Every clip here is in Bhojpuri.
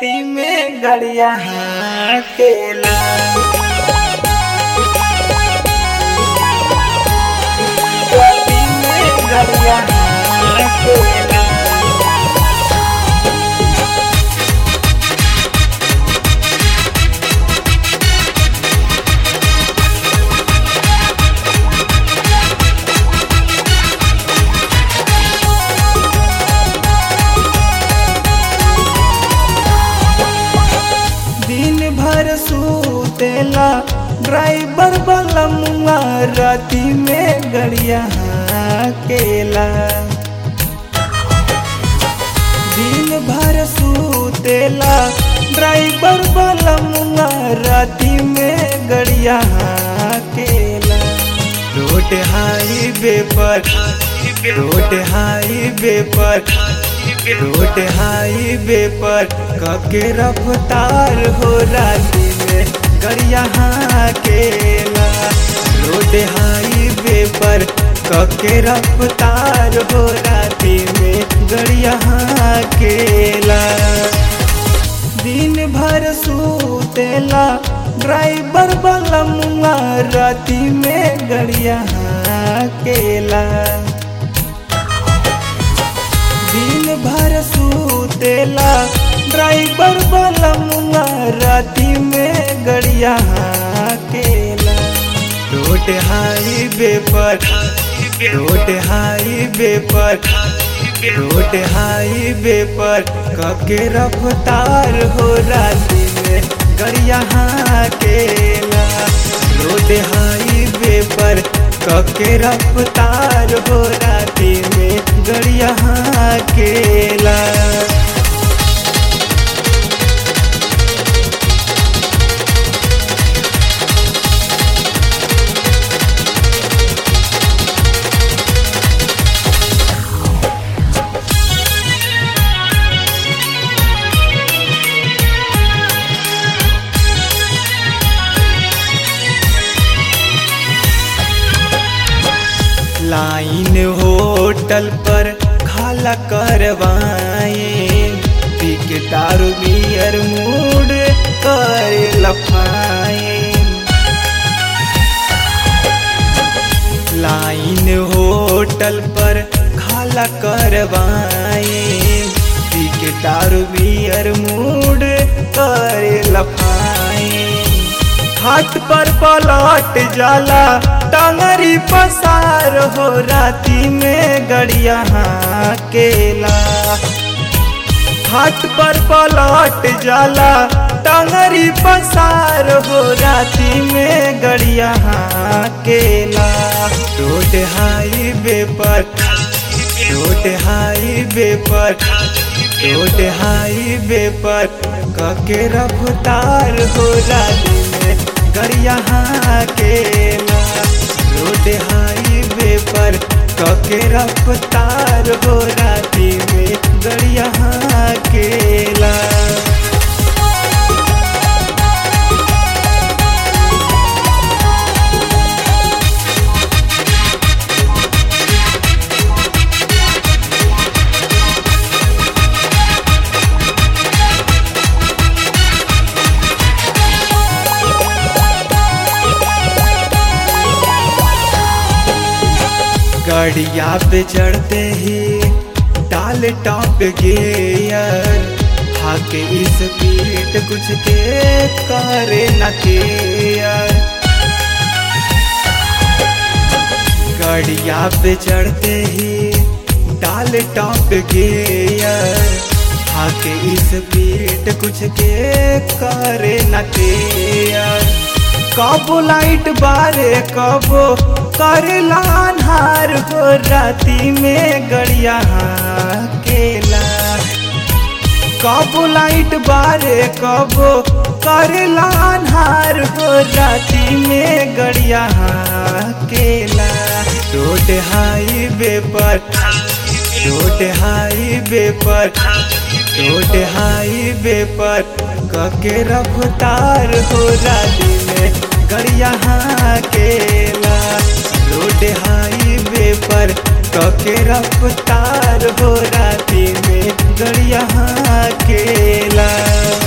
राती में गड़िया केला राती में गड़िया केला दिन भर सूतेला ड्राइवर वाला मुआ राती में गड़िया केला दिन भर सूतेला ड्राइवर वाला मुआ राती में गड़िया केला रोड हाईवे पर रोड हाईवे पर रोड हाईवे पर कके रफ्तार हो राती में गड़िया केला रोड हाईवे पर कके रफ्तार हो राती में गड़िया केला दिन भर सूतेला ड्राइवर वाला मुआ राती में गड़िया केला दिन भर सूतेला ड्राइवर वाला मुआ राती में गड़िया केला रोड हाईवे पर रोड हाईवे पर रोड हाईवे पर कके रफ्तार हो राती में गड़िया केला रोड हाईवे पर कके रफ्तार हो राती में गड़िया केला लाइन होटल पर खाला करवाए टिकटार बियर मूड कर लफाए लाइन होटल पर खाला करवाए टिकटार बियर मूड कर लफाए हाथ पर पलट जाला टांगरी पसार हो राती में गड़िया केला हाथ पर पलट जाला टांगरी पसार हो राती में गड़िया केला रोड हाईवे पर रोड हाईवे पर रोड हाईवे पर कके रफ्तार हो राती में गड़िया केला रोड हाईवे पर कके रफ्तार हो राती में गड़िया केला गड़िया पे चढ़ते ही डाल टॉप गियर हाके इस पीट कुछ के करे न केयर गड़िया पे चढ़ते ही डाल टॉप गियर हाके इस पीट कुछ के करे न केयर कबो लाइट बारे कबो करेला अन्हार हो राती में गड़िया केला कबो लाइट बारे कबो करेला अन्हार हो राती में गड़िया केला रोड हाईवे पर रोड हाईवे पर रोड हाईवे पर कके रफ्तार हो राती में गड़िया केला रोड हाईवे पर कके रफ्तार हो राती में गड़िया केला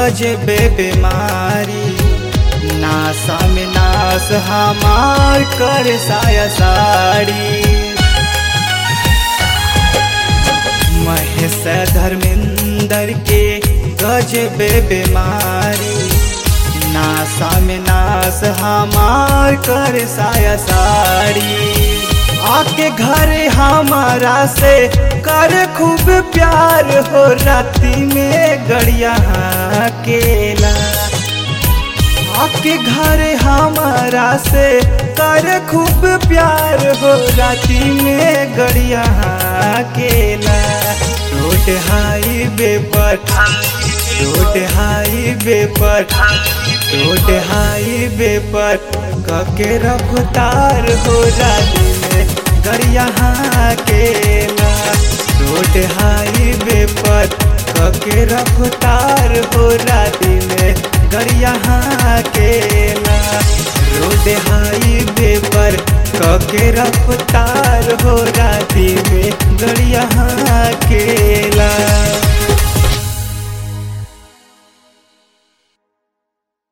गजबे बीमारी नासा में नास हमार कर साया साड़ी महेश धर्मेंद्र के गजबे बीमारी नासा में नास हमार कर साया साड़ी आके घर हमारा से कर खूब प्यार हो राती में गड़िया केला आके घर हमारा से कर खूब प्यार हो राती में गड़िया केला रोड हाईवे पर रोड हाईवे पर रोड हाईवे पर कके रफ्तार हो राती में गड़िया केला रोड हाईवे पर कके रफ्तार हो राती में गड़िया केला रोड हाईवे पर कके रफ्तार हो राती में गड़िया केला